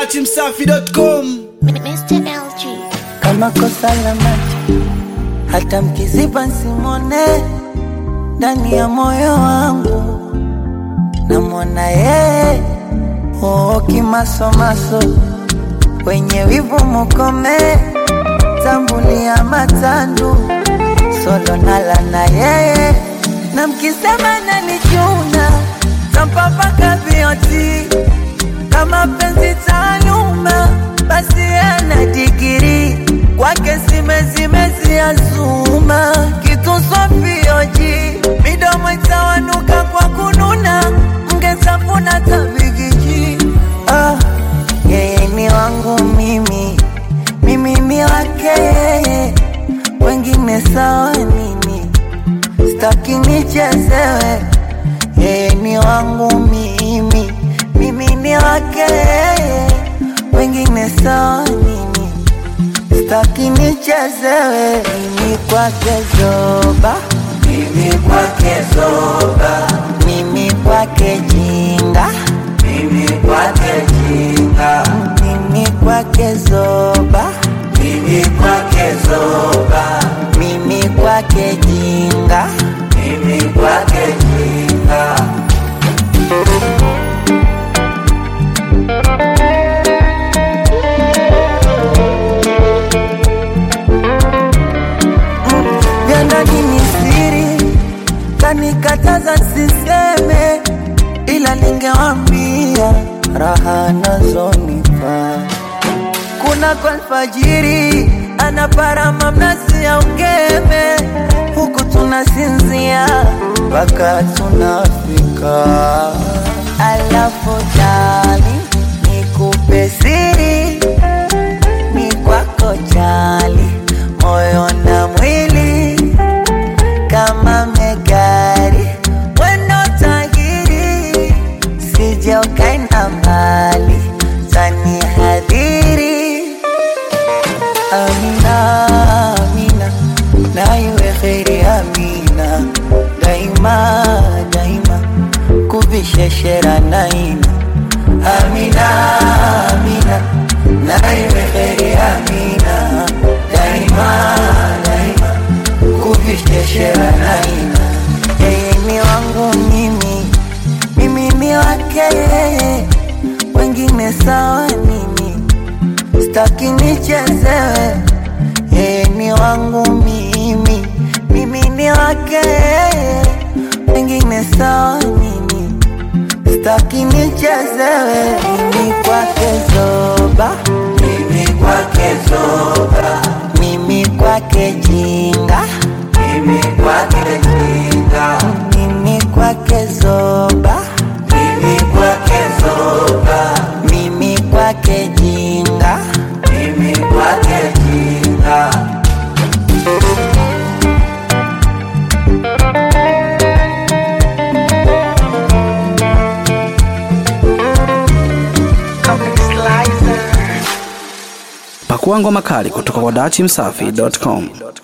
dachimsafi.com Mr. LG. kama kosa la macho, hata mkiziba simone ndani ya moyo wangu, namwona yeye oo, kimasomaso wenye wivu mukome, tambulia matandu solo nala na yeye, na mkisema nanichuna tampapaka vioti kama penzi taaluma, basi ana digiri kwake zimezimeziazuma kitu sofioji midomo itawanuka kwa kununa, mngesafuna tabigiji. Ah, yeye ni wangu mimi, mimi ni wake yeye, wengine sawa nini, staki nichezewe yeye ni wangu mimi, mimi ni wake yeye, wengine sawa nini, staki nichezewe. Mimi kwake zoba, mimi kwake zoba, mimi kwake jinga, mimi kwake jinga, mimi kwake zoba, mimi kwake zoba, mimi kwake jinga, mimi kwake jinga. vya ndani ni siri, kanikataza siseme, ila ningewambia raha nazonipa. Kuna kwa alfajiri anaparama mnasi ya ungeme, huku tunasinzia mpaka tunafika. Alafu dali nikupe siri ni kwako jali, moyo na mwili kama megari, wendo tahiri, sije ukaenda mbali, tani hadhiri. Amina, Amina, na iwe kheri Amina, daima daima, kubisheshera naina. Amina, Amina, na iwe kheri Amina, daima daima, kubisheshera naina. Yeye ni wangu mimi, mimi ni wake yeye, wengine sawa nini? Staki nichezewe, yeye ni wangu mimi, mimi ni wake yeye, wengine sawa nini? Staki nichezewe, mimi kwake zoba, mimi kwake zoba, mimi kwake jinga, mimi kwake jinga, mimi kwake zoba, mimi kwake zoba, mimi kwake jinga, mimi kwake jinga. pakua ngoma kali kutoka kwa dachimsafi.com